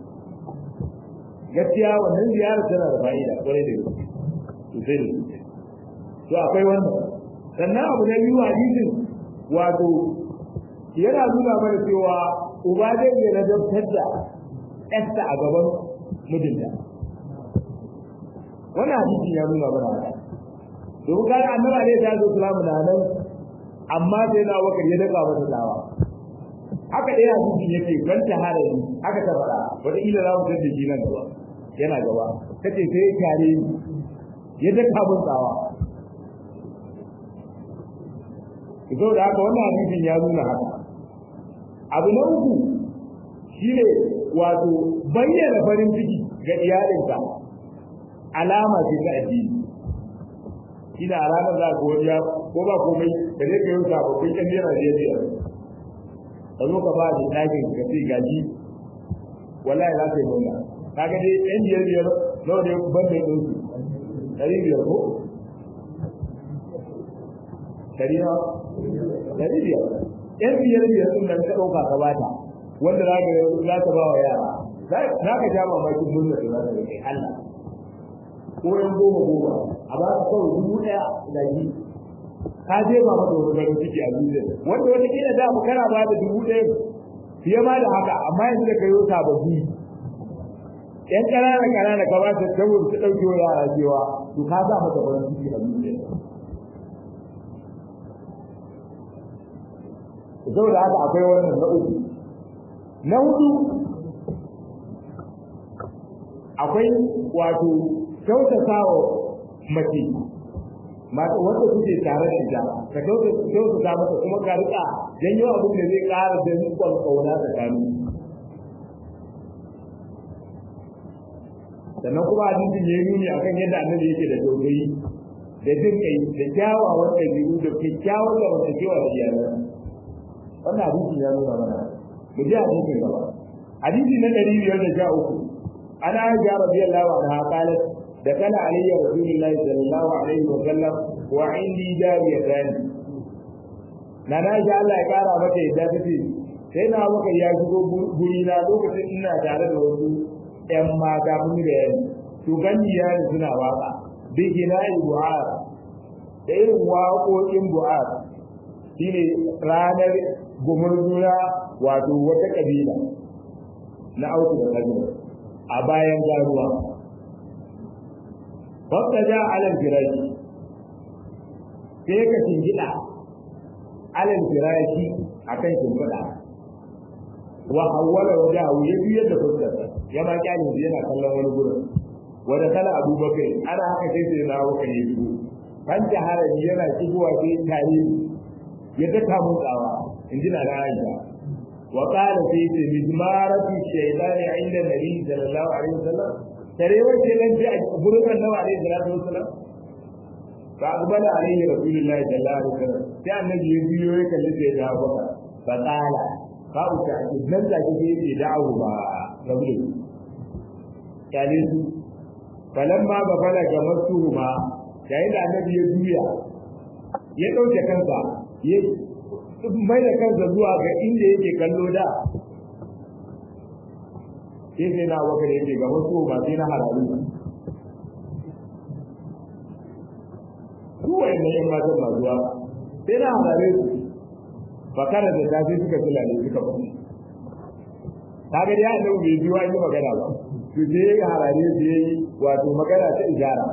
gaskiya wannan ziyarar tana da fa'ida kwarai da gaske sosai da sosai to akwai wannan sannan abu na biyu hadisin wato yana nuna mana cewa uba zai iya ladabtar da ƴarsa a gaban mijinta wannan hadisi ya nuna mana haka domin kaga annabi alaihi salatu wasalam na nan amma sai na wakar ya daka masa dawa haka dai hadisin yake ban tahara ni haka ta faɗa wata ila za mu tada shi nan gaba yana gaba kace sai kare ni ya daka mun tsawa ido da haka wannan hadisin ya nuna haka abu na uku shine wato bayyana farin ciki ga iyalinka alama ce ta addini ina ranar za ka wani ko ba komai da zai kai wuta ba kai kan naira biyar biyar ka zo ka ba da ɗakin ka ce gaji wallahi za ka yi nuna kaga dai ɗan biyar biyar nawa ne ban mai ɗauki ɗari biyar ko ɗari na ɗari biyar ɗan biyar biyar ɗin nan ka ɗauka ka bata wanda za ka za ka ba wa yara za ka sha mamakin murna da za ka kai Allah ko yan goma goma a ba ka kawai dubu ɗaya da ji ka je ba mata wani garin ciki a zuciya wanda wata kila da kana ba da dubu ɗaya fiye ma da haka amma yanzu da kayo sababbi yan ƙanana ƙanana ka ba ta saboda ta ɗauke wa yara cewa to ka sa mata farin ciki a zuciya saboda haka akwai wannan na uku na hudu akwai wato kyautatawa mace mata wanda kuke tare da ita ka kyautata mata kuma ka rika janyo abin da zai ƙara da rikon kauna tsakanin sannan kuma hadisin ya yi nuni akan yadda annabi yake da tausayi da jin kai da kyawawan ɗabi'u da kyakkyawar zamantakewa da iyalan wannan hadisin ya nuna mana mu ji hadisin gaba hadisi na ɗari biyar da sha uku ana aisha radiyallahu anha qalat دخل علي رسول الله صلى الله عليه وسلم وعندي جاريتان na na ji Allah ya kara mata yadda ta ce sai na maka ya shigo guri na lokacin ina tare da wasu ƴan mata mun da yan to gani ya ni suna waka bi gina'i bu'ar da irin waƙoƙin bu'ar shine ranar gumurzura wato wata kabila na auku da kazo a bayan garuwa فابتدى على الفراش sai ka shingida alal firashi akan shimfiɗa wa hawwala wajahu ya biyar da fuskarsa ya ma kyale shi yana kallon wani gurin wanda kala abubakar ana haka sai sai na wuka ne shigo kan haraji yana shigowa sai tare ya daka mun tsawa in ji na Aisha wa qala sai ce mizmaratu shaytani inda nabi sallallahu alaihi wasallam tare wace nan ji a gurin annabi alaihi salatu wasallam fa aqbala alaihi rasulullahi sallallahu alaihi wasallam sai annabi ya biyo ya kalli sai da Abubakar fa qala fa uta nan da kike yi da'awu ba rabbi kale su falamma ba fala ga masuhuma yayin da annabi ya juya ya dauke kansa ya mai da kansa zuwa ga inda yake kallo da sai sai na waka da yake ga wasu ba sai na hararu su wayan yan matan masu zuwa sai na harare su bakara da tafi suka tulale suka ba kaga dai annabi bai biyo an yi magana ba to sai ya harare su yayi wato magana ta ijara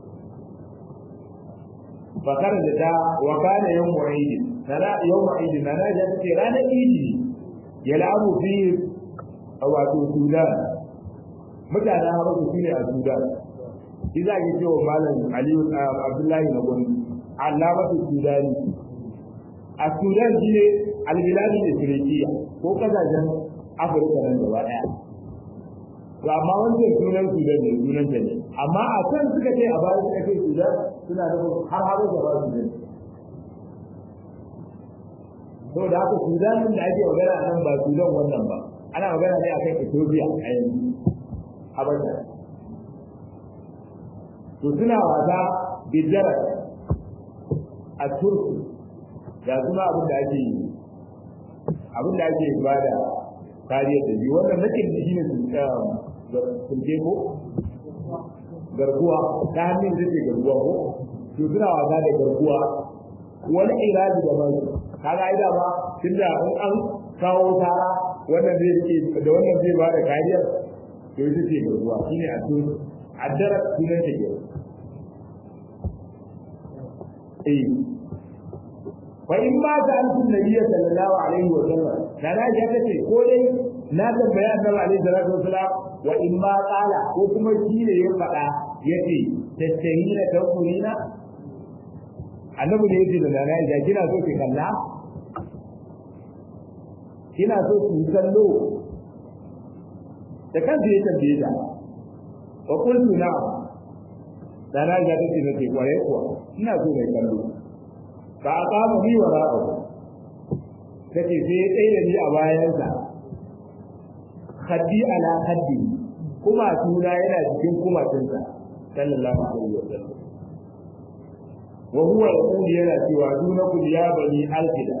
bakara da ta wa kana yawm mu'id sana yawm mu'id sana ya ce ranar idi yal'abu fi wato Sudan mutanen Habasha shine a Sudan shi za ki cewa malam Aliyu Abdullahi na gwani alamatu Sudani a Sudan shine albiladu Ifriqiya ko kasashen Afirka nan gaba daya to amma wancan sunan Sudan ne sunan ta ne amma a can suka ce a baya suka ce Sudan suna da har Habasha ba Sudan to da haka Sudan da ake magana nan ba Sudan wannan ba ana magana ne akan Ethiopia a yanzu Habasha to suna wasa bidara a Turku ga suna abin da ake yi abin da ake ba da kariya da biyu wannan nakin da shi ne sulke ko garkuwa ta hannun da ke garkuwa ko to suna wasa da garkuwa wani iraji da mai kaga ai da ba tunda in an kawo tara wannan zai rike da wannan zai ba da kariya to ita ce garkuwa shine a tun addara sunan ta ke eh fa in ma ta an tun nabiyyi sallallahu alaihi wa sallam da na ja tace ko dai na tambaya annabi alaihi salatu wasalam wa in ma qala ko kuma shi ne ya faɗa yace tastahina taqulina annabi ne yace da na ja kina so ki kalla kina so ki kallo da kansa ya tambaye ta wa qultu na'am da na ga take nake kware kuwa ina so mai kallo ba a kama ni wa ra'a take sai ɗaya da ni a bayansa haddi ala haddi kuma tuna yana cikin kumatinsa sallallahu alaihi wa sallam wa huwa yaqulu yana cewa dunakum ya bani alfida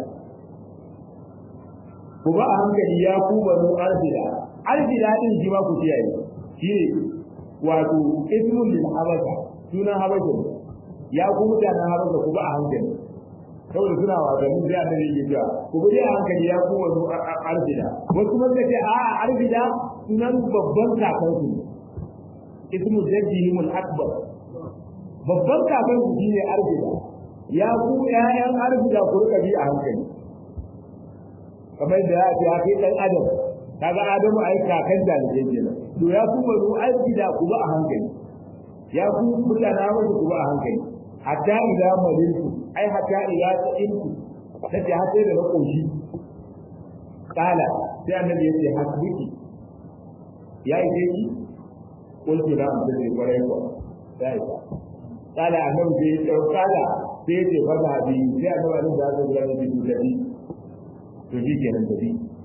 ku ba a hankali ya ku banu alfida alfida din shi ma ku kiyaye shi ne wato ismun lil habasha sunan habasha ya ku mutanen habasha ku ba a hankali saboda suna wasanni sai annabi ya cewa ku bi a hankali ya ku wasu arzida wasu kuma suka ce a arzida sunan babban kakansu ismu jaddihim al-akbar babban kakansu shine arzida ya ku ƴaƴan arzida ku rika bi a hankali kamar da ya ce ya kai dan adam kaga adamu ai kakan da ne kenan to ya ku bazu arzida ku ba a hankali ya ku mutanen habasha ku ba a hankali hatta idza maliltu ai hatta idza ta'intu nace har sai da na koshi kala sai annabi yace hasbiki ya yi dai ki kullu da an da kware ko sai ka kala annabi sai ya kala sai ya ce fada bi sai annabi da zai ga da bi da bi to ji kenan da bi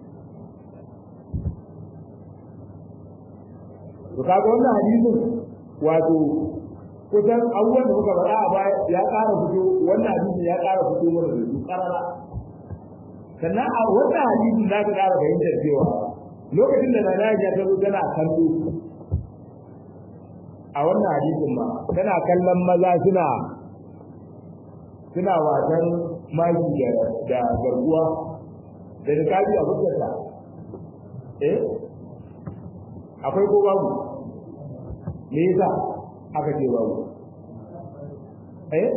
to kaga wannan hadisin wato kusan abubuwan da muka faɗa a baya ya ƙara fito wannan hadisi ya ƙara fito mana da su ƙarara sannan a wannan hadisi za ka ƙara fahimtar cewa lokacin da nana ya ta zo tana kallo a wannan hadisin ma tana kallon maza suna suna wasan maki da garkuwa da nikabi a fuskarta eh akwai ko babu me yasa aka ce babu eh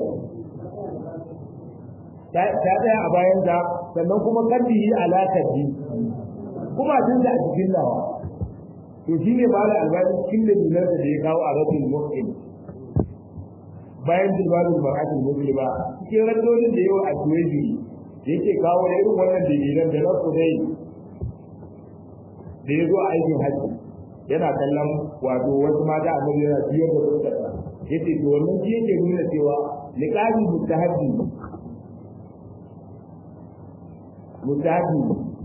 ta tsaya a bayan ta sannan kuma kaddi yi alaƙar ji kuma tun da a cikin lawa to shi ne ba da albani cikin da dinar da ya kawo a rafin mu'in bayan jilbalin bar'atin muslima cikin raddodin da yawa a tuweji da yake kawo da irin wannan dalilan da na kudai da ya zo a aikin hajji yana kallon wato wasu mata a yana biyar da fuskarsa yace to wannan shi yake nuna cewa liqabi mustahabbi mustahabbi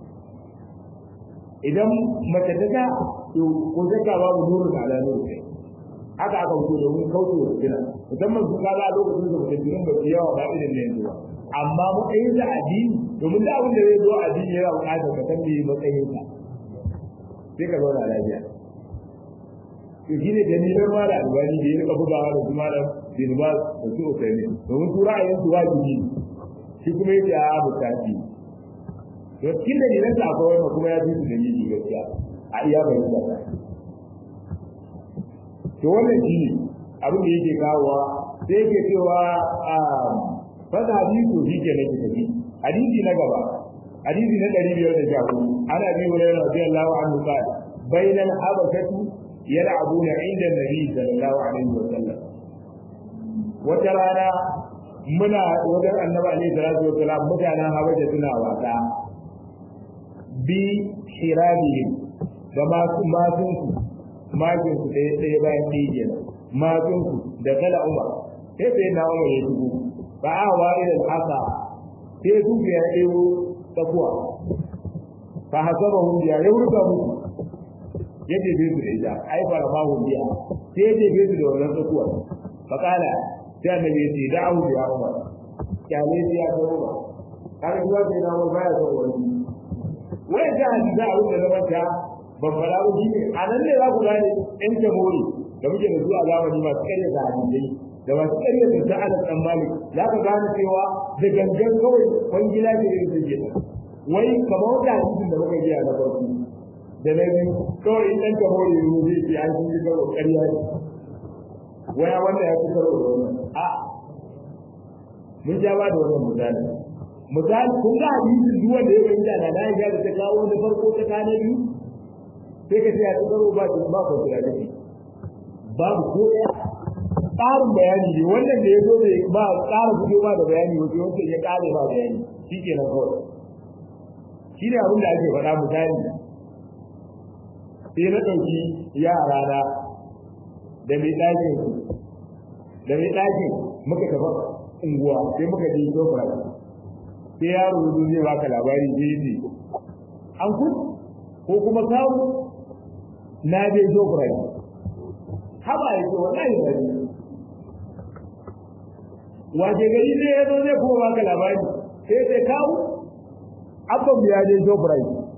idan mace ta ga to ko zaka babu nuru da ala nuru haka aka fito da mun kauce wa kira musamman su kaga a lokacin da mutum jirin ba su yawa ba irin ne yanzu ba amma matsayin da addini domin da abin da zai zo addini yana buƙatar ka san me matsayin sa sai ka zauna lafiya to shine dalilan ma da albani da ya rika bugawa da kuma da dinba da su usaini domin su ra'ayin su wajibi shi kuma yake a bukati to cikin dalilan sa akwai wannan kuma ya fi su dalili gaskiya a iya bayyana ta to wannan shi ne abin da yake kawowa sai yake cewa a fada hadisi shi ke nake tafi hadisi na gaba hadisi na 514 ana bi hurairah radiyallahu anhu qala bainal habashatu يلعبون عند النبي صلى الله عليه وسلم وترانا muna wajen annabi alaihi salatu wasalam mutanen habaja suna wasa bi shirabihim da masu masun su masun su ɗaya ɗaya bayan ɗaya kenan masun su da kala umar sai sai na umar ya shigo ba a wa idan haka sai su ya ɗewo tsakuwa fa hasabahum ya yurga musu ya jefe su da ita ai fara ma hu biya sai ya jefe su da wannan tsakuwa fa kana sai annabi ya ce da'u ya umar kyale sai ya kawo ba kaga zuwa sai na umar baya son wani wai da hadisi a wurin da manta ban fara ba shi ne a nan ne za ku gane ɗan jamhuri da muke da su a zamani masu karya da hadisai da masu karya da ta ala dan malik za ka gane cewa da gangan kawai kwangila ce da yake wai kamar wata hadisin da muka biya na farko da na biyu kawai in ɗan kamo ya yi zai ce an shi karo ƙarya ne waya wanda ya fi karo da wannan a mun ja ba da wannan misali misali kun ga hadisin duk wanda ya fahimta da na ya da ta kawo na farko ta kana biyu sai ka ce a ta karo ba ba ko kira da shi babu ko ɗaya tsarin bayani ne wannan da ya zo da ba ƙara fito ba da bayani wato wancan ya ƙare ba bayani shi ke nan kawai shi ne abin da ake faɗa misali sai na ɗauki yara na da mai ɗakin da mai ɗakin muka tafi unguwa sai muka je sofra sai yaro zo zai baka labari sai yi an kun ko kuma kawo na je sofra haba ya ce wallahi ba ne wace gari ne ya zo zai kuma baka labari sai sai kawo abban ya je sofra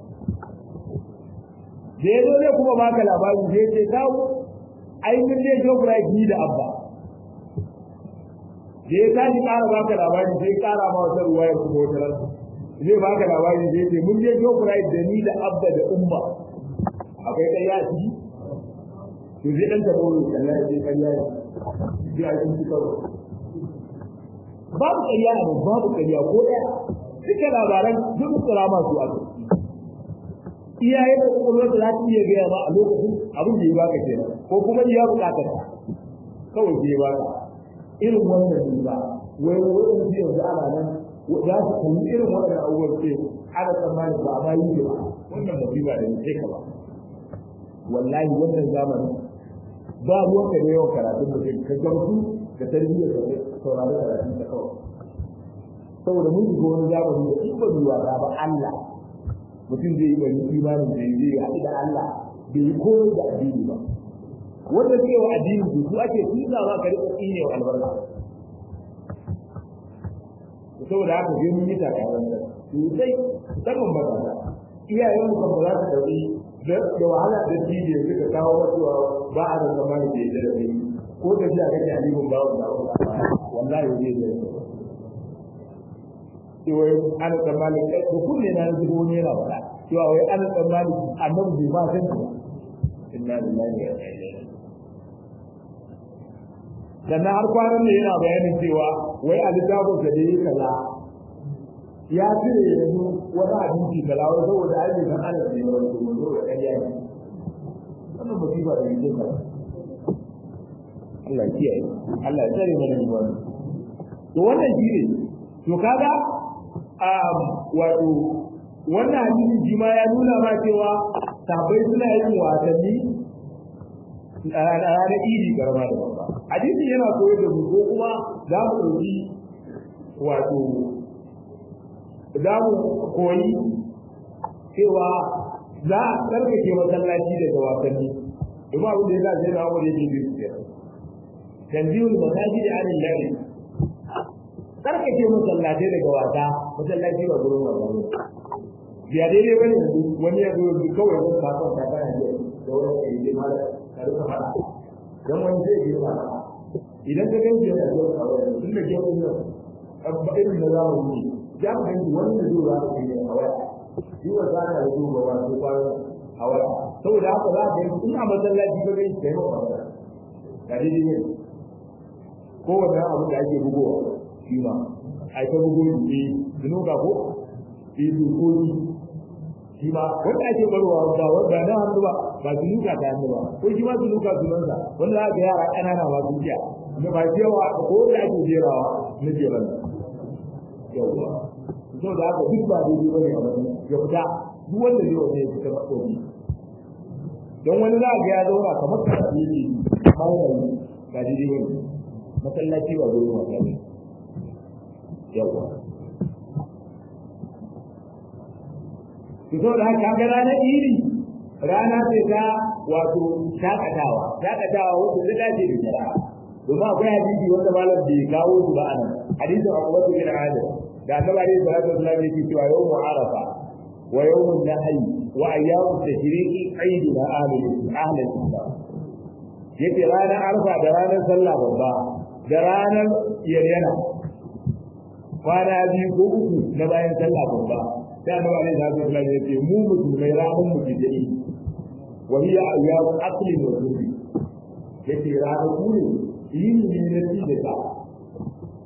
da ya zo zai kuma baka labari sai sai kawo ai mun je sofra ni da abba da ya tashi ƙara baka labari sai ƙara ma wata ruwa ya kuma wata ran zai baka labari sai ce mun je Jokurai da ni da Abba da Umma akwai kai ya ci to zai dan tabo ne kalla ya ce kai ya ci sai a cikin karo babu ƙarya ne babu ƙarya ko ɗaya duka labaran duk tsara masu a iyaye da kwakwalwar da za ta iya gaya ma a lokacin abin da ya baka kenan ko kuma iya bukatar kawai ke baka irin wannan ne ba wai wani shi yanzu ana nan za su kalli irin wannan abubuwan ce ana tsammanin ba ma yi ba wannan musiba da ne ka ba wallahi wannan zamanin ba ruwan ka da yawan karatun mutum ka gamsu da tarbiyyar da saurari karatun ta kawai saboda mun shiga wani zamani da in ba zuwa ba ba Allah mutum zai yi bari imanin da zai haɗu da Allah bai yi komai da addini ba wanda suke wa addini su su ake tuza ma ka rika tsine wa albarka saboda haka sai mun yi takarar da sosai musamman matasa iyayen mu kan ba za su dauki da wahala da jibi da suka kawo masuwa ba a da zamani da yadda da kai ko da shi a kake alimin bawon da wallahi zai zai cewa ana tsammani da kunne na zubo ne yana faɗa cewa wai ana tsammani annabi bai ma san ba inna lillahi wa inna ilaihi sannan har kwanan ne yana bayanin cewa wai a littafin da yi kaza ya cire yanzu wani abinci kaza wai saboda ai bai san ana da yawan su mun zo da ƙarya ne wannan musiba da yake ka Allah ya kiyaye Allah ya tsare mana ni wannan to wannan shi ne to kaga um wato wannan hadisi shi ma ya nuna ma cewa sabai suna yin wasanni a ranar idi garma da babba hadisi yana koyar da mu ko kuma za mu ɗauki wato za mu koyi cewa za a tsarkake masallaci daga wasanni domin abin da ya zace na wani yake biyu biyar tanzihul masaji da anin lahi tsarkake masallaci daga wasa masallaci ba gurin wasa ne biya daidai bane yanzu wani ya zo yanzu kawai wani kafin ta kana da wani kai dai mala ka ruka fada dan wani zai yi ba idan ka ganci yana zuwa kawai tun da ke kun abba irin da zamu yi ya mu ganci wanda zai za ka yi a waya shi wa za ka yi ba wato kwana a waya saboda haka za ka yi ina masallaci ka ganci kai maka waya ka daidai ne ko wanda abu da ake bugowa shi ma ai ta bugo ne zunuka ko yi dukoki shi ma wanda ake barwa ba wanda na hannu ba ba su luka ta hannu ba ko shi ma su luka sunansa wanda za ga yara ƙanana ma su kiya na ba yawa ko da ake jerawa na jeran yawa so da haka duk ba daidai bane a wani ya fita duk wanda zai wani ya fita makobi don wani za ga ya zauna kamar ka yake amma yana yi ba daidai bane masallaci ba gurin wasa ne yawa fito da haka ga ranar iri rana ce ta wato shakatawa shakatawa wanda ta dace da jira domin akwai hadisi wanda malam bai kawo su ba anan hadisin Abu Bakar bin Adam da Annabi alaihi salatu wasallam yake cewa yawmu Arafa wa yawmun Nahl wa ayyamu tashriqi aidina ahli ahli Islam yake ranar Arafa da ranar sallah babba da ranar yayyana kwana biyu ko uku na bayan sallah babba sai annabi alaihi salatu wasallam ya ce mu musulmai ranar mu bidai wa hiya ayyamu aqlin wa dhurri yace ranar ku ne yin ne na ci da ta wata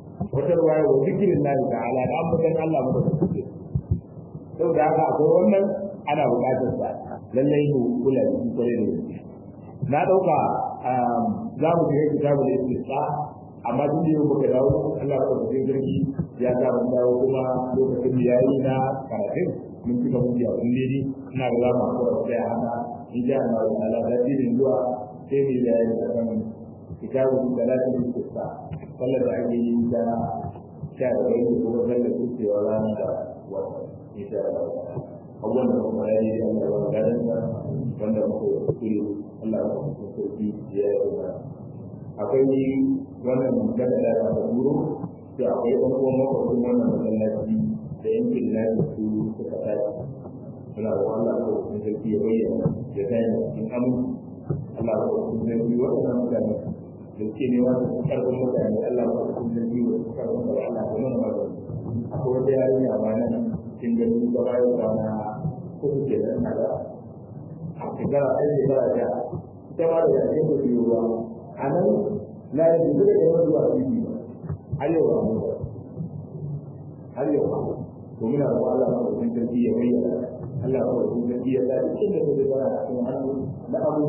tunatarwa wa zikirin lahi ta'ala da ambatan Allah mu da kuke saboda haka akwai wannan ana buƙatar sa lallai mu kula da shi kwarai da gaske na ɗauka za mu shiga kitabul istisqa amma duk da yau muka dawo Allah ya ɗauka sarki ya sa mun dawo kuma lokacin da yayi na karatun mun cika mun biya kun dai ina ga za mu hakura sai haka in ja Allah ta'ala da dinin zuwa sai mu yi bayani akan kitabul salatul istisqa sallar da ake yi ta sha da bai da kuma sallar kucewa ranar da wata insha Allah abubuwan da kuma ya yi da Allah ya gadan da wanda muka yi kuri Allah ya kuma sauki ya yi da akwai wannan magana da aka duro to akwai ɗan uwan makwabcin wannan masallaci da yankin lafi su suka tashi suna da Allah ya kuma sauki ya bayyana ya kai cikin aminci Allah ya kuma sauki waɗannan mutane da ke nema su karfin mutane Allah ba su da biyu su karfin da Allah da mana magana akwai wata yarinya ba nan cikin gani ba bayan rana uku ke nan na da a shekara ɗaya shekara ta ita ma da yankin da biyu ba a nan na yi da zuwa yawan zuwa bibi ba har yau ba mu har yau ba to muna da Allah ba su da biyu ya bayyana Allah ba su da biyu ya sa cikin da ta zara a cikin hannu na abu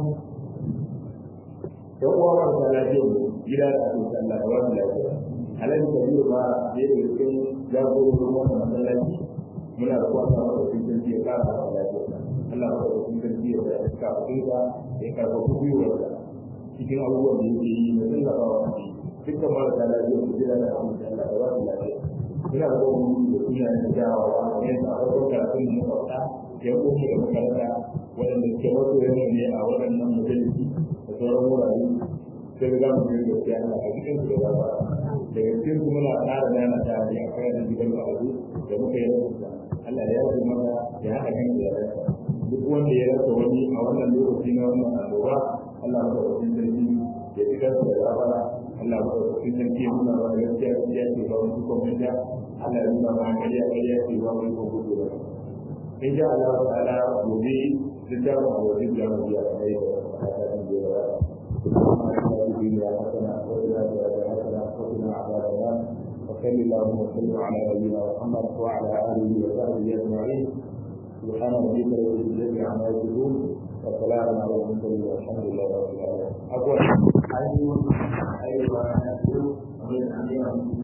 yan uwa ba ta lafiya gida da ake sallah da wani lafiya alhaji kabiru ba da yake cikin jagororin wannan masallaci muna da kuwa sama da cikin sarki ya kara da lafiya Allah ba da cikin sarki ya da iska kuɗinka ya karɓa gwiwarsa cikin abubuwan da yake yi da tallafa wa kanki dukkan marasa lafiya su gida da ake sallah da wani lafiya muna da kuma da suna da jawa wa yadda a farkon karatun da muka faɗa ya kuma da makaranta waɗanda suke wato yana ne a waɗannan majalisi da sauran wurare sai ga mu yi gaskiya Allah a cikin su da gaba daga cikin su muna ƙara dana ta ne a kan da gidan ma'azu da muka yi rubuta Allah ya yi mana ya haɗa kan da ya duk wanda ya rasa wani a wannan lokaci na wannan annoba Allah ya ba cikin sarki ya fi kansu da gabara Allah ya ba cikin sarki ya nuna mana gaskiya ya ce ba wani kuma da Allah ya nuna mana kariya kariya ce ba wani kuma gudu ba in sha Allah ta'ala gobe littafin a wajen jami'a ya kai da haka da ya الدنيا حسنة وفي الآخرة حسنة وقنا عذاب النار وصل اللهم وسلم على نبينا محمد وعلى آله وصحبه أجمعين سبحان ربك رب العزة عما يصفون وسلام على المرسلين والحمد لله رب العالمين. أقول أيوه أيوه أيوه